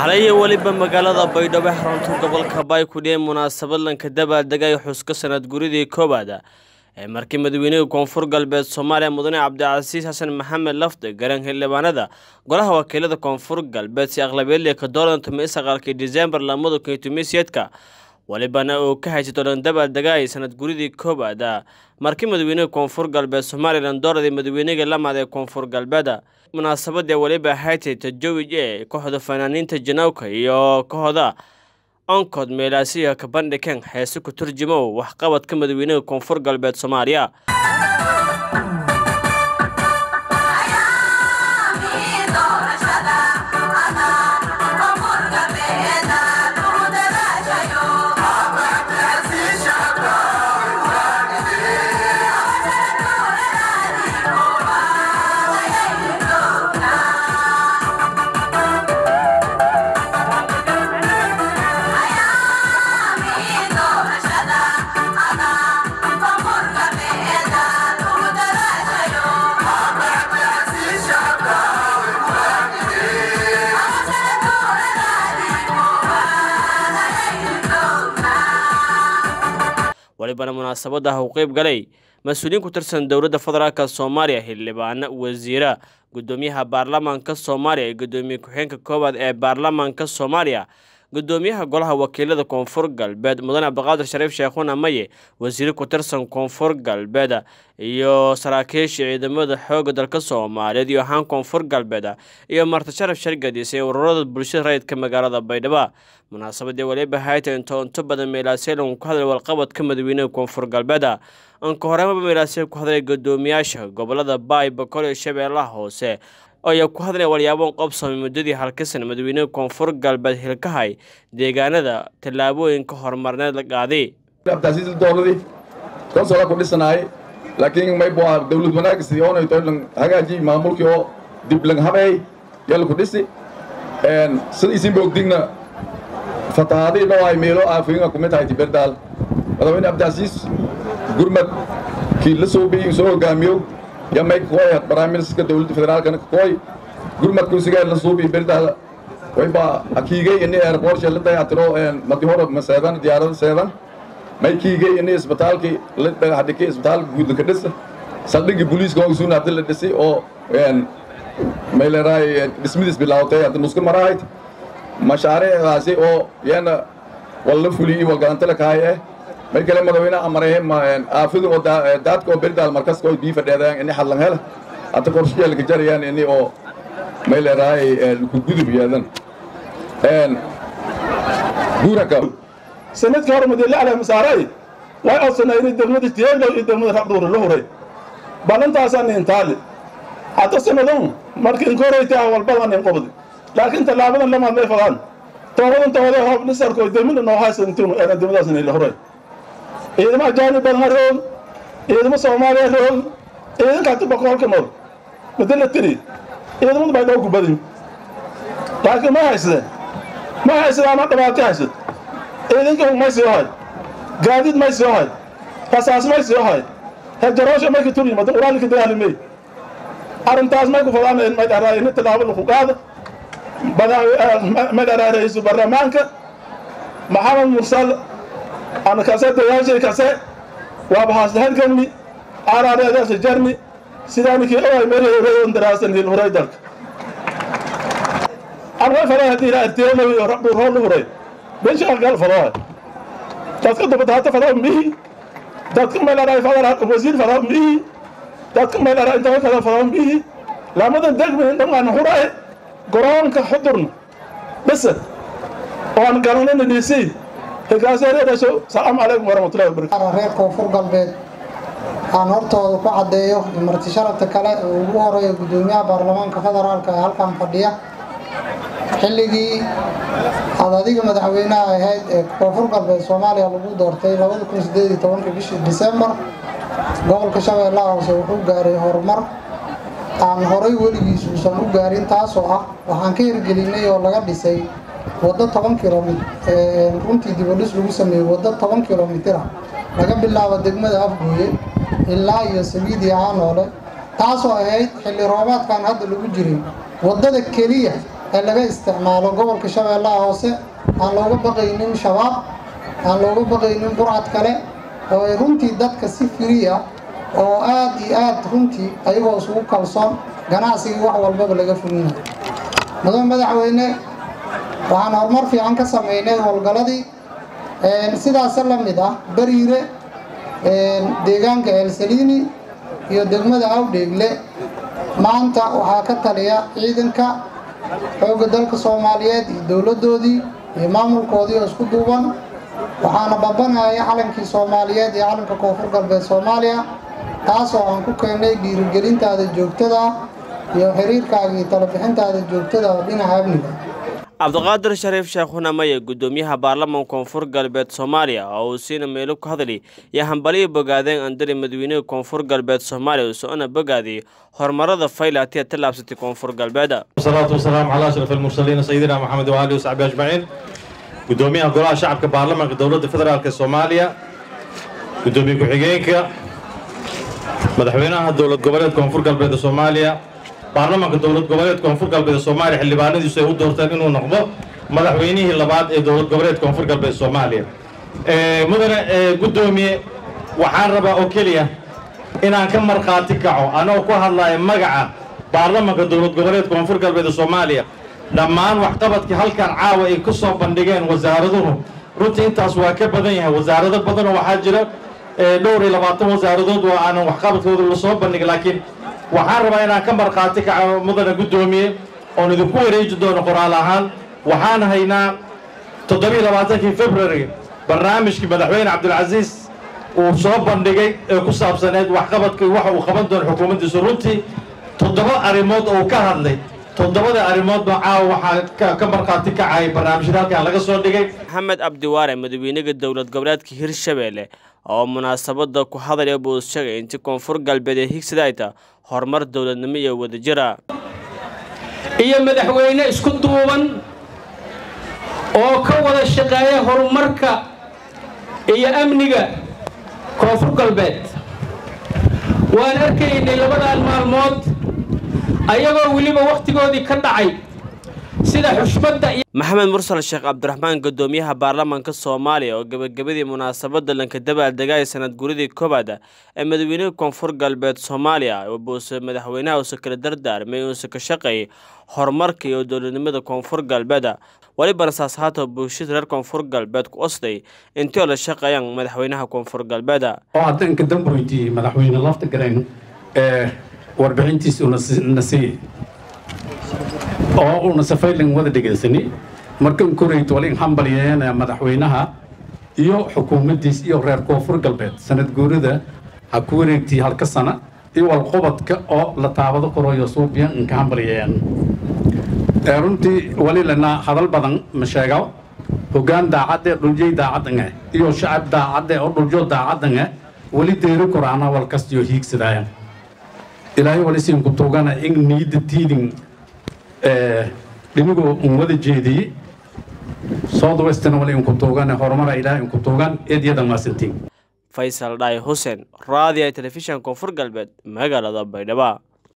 xalaya weliba magaalada baydhabo xarunta gobolka baay ku dhiyay munaasabad lanka dabaaldegay xuska sanad guridii koowaad ee markii madaweynihii koonfur galbeed soomaaliya mudane cabdicasiis xasan maxamed lafde garan xildhibaanada golaha wakiilada koonfur galbeed si aqlabeedle ka dooran tumay saqaalkii disembar lamada kun iyo tumiseedka walibana uu ka haysato dhan dabaaldegay sanad guridii koowaad markii madaweynihii koonfur galbeed somalilan dooradii madaweynihii lamaad ee koonfur galbeed munaasabadii weliba haytay tajawij ee kooxda fanaaniinta janawka iyo kooxda onkod meelaasiya ka bandhigeen heese ku turjumo waxqabadka madaweynihii koonfur galbeed soomaaliya walibana munaasabadaha uu qeyb galay mas-uuliyiin ku tirsan dowladda federaalk soomaaliya xildhibaano wasiira guddoomiyaha baarlamaanka soomaaliya iyo guddoomiye ku-xeenka koowaad ee baarlamaanka soomaaliya guddoomiyaha golaha wakiilada koonfur galbeed mudane cabdiqaadir shariif sheekhuna maye wasiire ku tirsan koonfur galbeed iyo saraakiisha ciidamada xoogga dalka soomaaliyeed iyo ahaan koonfur galbeed iyo marti sharaf shargadis ee ururada bulshada rayidka magaalada baydhabo munaasabadii waliba hayta into into badan meelaaseelon ku hadlay walqabadka madaweynihii koonfur galbeed anka horemaba meelaaseel ku hadlay guddoomiyaasha gobolada baay bokol iyo shabeellaha hoose ayaa ku hadlay walyaabon qobsamay muddadii halkasan madaweynihii koonfur galbeed hilkahay deegaanada tallaabooyinka horumarneed la qaaday abtaasiis dowladii konsola ku dhisanaay laakiin maybo dawlad wanaagsi oonay toylan hagaaji maamulkii oo dib lang habeey yalla ku dhisi sida isin boogdigna fatahaadii dhawaay meelo aafiinga kumid tahay tiberdaal madaxweyne abtaasiis gurmad kii la soo biyin soo hogaamiyo ya may koy barnaamijka dawladda federaalkana koy gurmad kursiga la soo biyi berdaal wayba akiigay ini airport la dayactiro madi hore maseedan diyaarada seedan may kiigay ini isbitaalkii la dhagaxdhikay isbitaalka guud ka dhisa saldhigii booliiska oo suuna hadda la dhisay oo may leedahay dhismadiis bilaawtay hadda nuska marahayd mashaariicdaasi oo yana walla fuliyey walgalanta la kahay eh may kale madaxweynaha amaray aafidin oo daadka oo berdaal markaska oo bii fadheedayaan ini hadlan hela hadda qorshayaelka jarayaan ini oo may leedahay ku gudub yeedan guuraka sanadkii hore madiile cali masaaray way codsanayni degmada jeeglow iyo degmada rabdhuure la huray ballantaasaan intaali hadda sanadun markii inkoraytaa walbadan in qobdi laakiin tallaabadan lamaad may fadaan toobadan toobade hoob dhisarko demina noo haysantinu eena degmadaas inay huray ciidamo ajaanib badan ha roog ciidamo soomaaliya roog ciidanka hadda boqolka nool madala tiri ciidamadu bay dhowku badin laakiin ma haysade ma haysada ama dhibaato haysad ciidanka may sii ohay gaadiid may sii ohay rasaas may sii ohay hejaroosha may ka turi madan uraalika dagaalimey arrintaas may ku fadaan may dharaay ini tilaabo laku qaada may dharaay ra-iisul baarlamaanka maxamed mursal ana kase dayaashay kase waaba haasdahalgamni aaraareedaasa jarni sidaaninkii oay meelheereyon daraasan hil huray dalka arway fadaa haddii ilaa arteelow iyo rabdhuur hool u huray beshaa gal fadaa dadka dubataata fadaa mihi dadka meelaray fadaa wasiir fadaa mihi dadka meelaray inta kada fadaa mihi lamadan degmi dhangaan hurae goroonka xudurna basa oan garanana dhiisay hegaaseereedhasho salaamu calaykum waraxmatullahi wabarakatu reer koonfur galbeed aan hortooda ku caddeeyo marti sharafta kale oo ugu horeeya guddoomiyaha baarlamaanka federaalka ee halkan fadhiya xilligii aad adiga madaxweynaha ahayd ee koonfur galbeed soomaaliya lagu doortay bishii disembar gobolka shabeellaha hoose wuxuu gaaray horumar aan horay weligiis uusan u gaarin taasoo ah waxaan ka hirgelinay oo laga dhisay waddo toban kilomit runtii dibadhis lagu sameeyey waddo toban kilomitir ah laga bilaabo degmada afgooye ilaa iyo sabiid iyo caanoole taasoo ahayd xilli roobaadkan hadda lagu jiray waddada keliya ee laga isticmaalo gobolka shabeellaha hoose aan looga baqaynin shabaab aan looga baqaynin burcad kale oo ay runtii dadka si firiya oo aad iyo aad runtii ayagoo isugu kalsoon ganacsigii wax walbaba laga fulinayo mudan madaxweyne waxaan horumar fiican ka sameynay howlgalladii sidaasa la mid ah bariire deegaanka elsaliini iyo degmada awdheegle maanta waxaa ka taliya ciidanka xoogga dalka soomaaliyeed iyo dowladdoodii iyo maamulkoodii oo isku duuban waxaana babanaya calankii soomaaliyeed iyo calanka koonfur galbeed soomaaliya taasoo aan ku keennay dhiirigelintaada joogtada ah iyo xiriirkaaga iyo talabixintaada joogtada oo dhinaca amniga cabdiqaadir shariif sheekh hunamaye guddoomiyaha baarlamanka koonfur galbeed soomaaliya oo uu siina meelo ku hadli iyo hambaliyo bogaadeen andari madaweynihii koonfur galbeed soomaaliya uu socona bogaadiyey horumarada faylaatiya tallaabsatay koonfur galbeed wasalaatu wasalaamu calaa ashraf almursaliin sayidina maxamed waalihi wasaxbi ajmaciin guddoomiyaha golaha shacabka baarlamanka dowladda federaalk soomaaliya guddoomiye ku-xigeenka madaxweynaha dowlad goboleed koonfur galbeed soomaaliya baarlamanka dowlad goboleed koonfur galbeed soomaaliya xildhibaanadiisu ay u doorteen inuu noqdo madaxweynihii labaad ee dowlad goboleed koonfur galbeed soomaaliya mudane guddoomiye waxaan rabaa oo keliya inaan ka markhaati kaco anoo ku hadlaya magaca baarlamanka dowlad goboleed koonfur galbeed soomaaliya dhammaan waxqabadkii halkan caawa ay ku soo bandhigeen wasaaraduhu runtii intaas waa ka badan yahay wasaarado badanoo waxaa jira dhowr iyo labaatan wasaaradood oo aanan waxqabadkooda lasoo bandhigin laakiin waxaan rabaa inaan ka markhaati kaco mudane guddoomiye oon idinku wareeji doono qoraal ahaan waxaan haynaa toddobiiyo labaatankii february barnaamijkii madaxweyne cabdilcasiis uu soo bandhigay ee ku saabsaneed waxqabadka waxa uu qaban doono xukuumaddiisu runtii toddoba arrimood oo uu ka hadlay toddobada arrimoodba caawa waxaa ka markhaati kacay barnaamijyada halkan laga soo dhigay maxamed cabdiwaare madaxweynaha dowlad goboleedka hirshabeelle oo munaasabada ku hadlaya buu sheegay intii koonfur galbeed ee higsadayta horumar dowladnimo iyo wadajira iyo madaxweyne isku duuban oo ka wada shaqeeya horumarka iyo amniga koonfur galbeed waan arkaynay labadan maalmood ayagoo weliba wakhtigoodii ka dhacay sida xushmadda iyo maxamed mursal sheekh cabdiraxmaan guddoomiyaha baarlamaanka soomaaliya oo gebagabadii munaasabada lankadabaaldegaya sanad guridii koowaad ee madaweynihii koonfur galbeed soomaaliya buuse madaxweynaha uuse kala dardaarmay uuse ka shaqeeyay horumarka iyo dowladnimada koonfur galbeed welibana saas haata bulshada reer koonfur galbeed ku osday intii oo la shaqeeyaan madaxweynaha koonfur galbeed oo haddanka damboyntii madaxweyne lafta garayn ee warbixintiisa una siiyey oo una safaylan wada dhegaysani markan korayto walin hambalyeena madaxweynaha iyo xukuumaddiis iyo reer koonfur galbeed sanad guurida ha ku wareegtii halka sana iyo walqobadka oo la taabado koroyo suubiyan inka hambalyeeyaan runtii wali lana hadal badan ma sheego hoggaan daacadde dhuljay daacadange iyo shacab daacadde oo dhuljo daacadange wali deeri koraana walkastiyo hiigsadaayan ilaahay wali siin ku tuugana in niida tiidin dhinigoo un wada jeediyey south western wali inku tuugane horumara ilaahay inku tuugan eedyada maasantiin faysal dhaay xuseen raadiya telefishan koonfur galbeed magaalada baydhabo